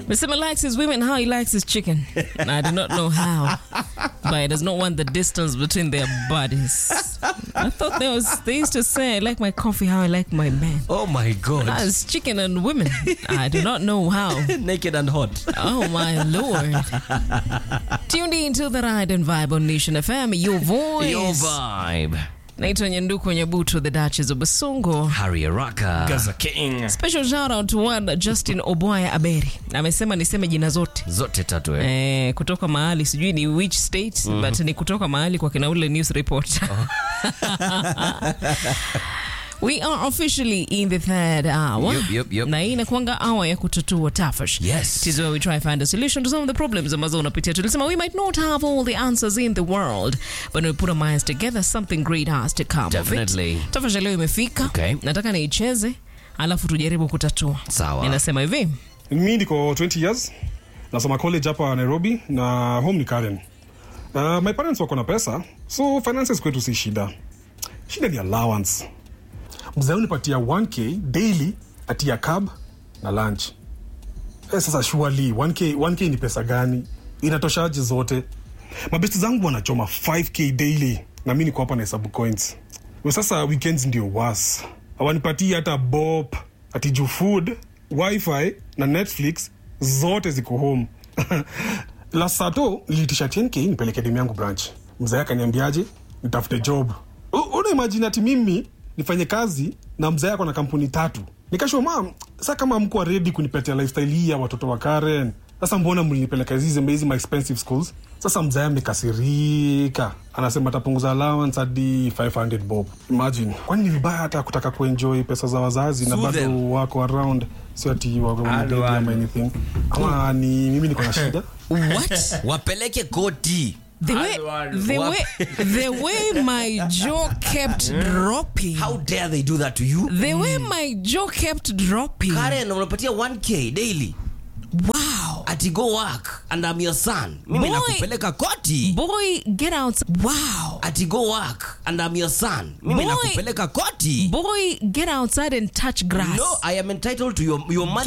Mr. likes his women how he likes his chicken. I do not know how, but he does not want the distance between their bodies. I thought there was they used to say I like my coffee how I like my man. Oh my God. As chicken and women. I do not know how. Naked and hot. Oh my lord. Tuned in to the Ride and Vibe on Nation FM, your voice. Your vibe. Naitwa Nyanduku Nyabutu, the Duchess of Basongo. Harry Araka. Gaza King. Special shout out to one Justin Obwaya Aberi. Amesema niseme jina zote. Zote tatu eh. Eh, kutoka mahali sijui ni which state but ni kutoka mahali kwa kina ule news report. We are officially in the third hour. Yup, yup, yup. Na hii inakuanga hour ya kutatua tafash. Yes. It is where we try find a solution to some of the problems ambazo unapitia. Tulisema we might not have all the answers in the world, but when we put our minds together something great has to come Definitely. of it. Tafash ya leo imefika. Okay. Nataka niicheze alafu tujaribu kutatua. Sawa. Ninasema hivi. Mi niko 20 years nasoma college hapa Nairobi na home ni Karen. Uh, my parents wako na pesa so finances kwetu si shida. Shida ni allowance. Mzee unipatia 1k daily atia cab na lunch. Eh, sasa surely 1k 1k ni pesa gani? Inatoshaje zote? Mabesti zangu wanachoma 5k daily na mi niko hapa na hesabu coins. We sasa weekends ndio was. Hawanipatii hata bop, ati juu food, wifi na Netflix zote ziko home. Last sato niliitisha 10k nipeleke demu yangu branch. Mzee akaniambiaje nitafute job. U- Una imagine ati mimi nifanye kazi na mzee ako na kampuni tatu. Nikashua mam, sa kama mko ready kunipatia lifestyle hii ya watoto wa Karen. Sasa mbona mlinipeleka hizi hizi my expensive schools? Sasa mzee amekasirika, anasema atapunguza allowance hadi 500 bob. Imagine, kwani ni vibaya hata kutaka kuenjoy pesa za wazazi na Sue bado them. wako around, sio ati wako Alo, mdedi ama alo. anything. Ama ni mimi niko na shida? What? Wapeleke koti. The way, the Wap- way, the way my jaw kept dropping. How dare they do that to you? The way my jaw kept dropping. Karen, unapatia 1k daily. Wow. Ati go work and I'm your son. Mimi Boy. nakupeleka koti. Boy, get out. Wow. Ati go work and I'm your son. Mimi Boy. nakupeleka koti. Boy, get outside and touch grass. No, I am entitled to your your money.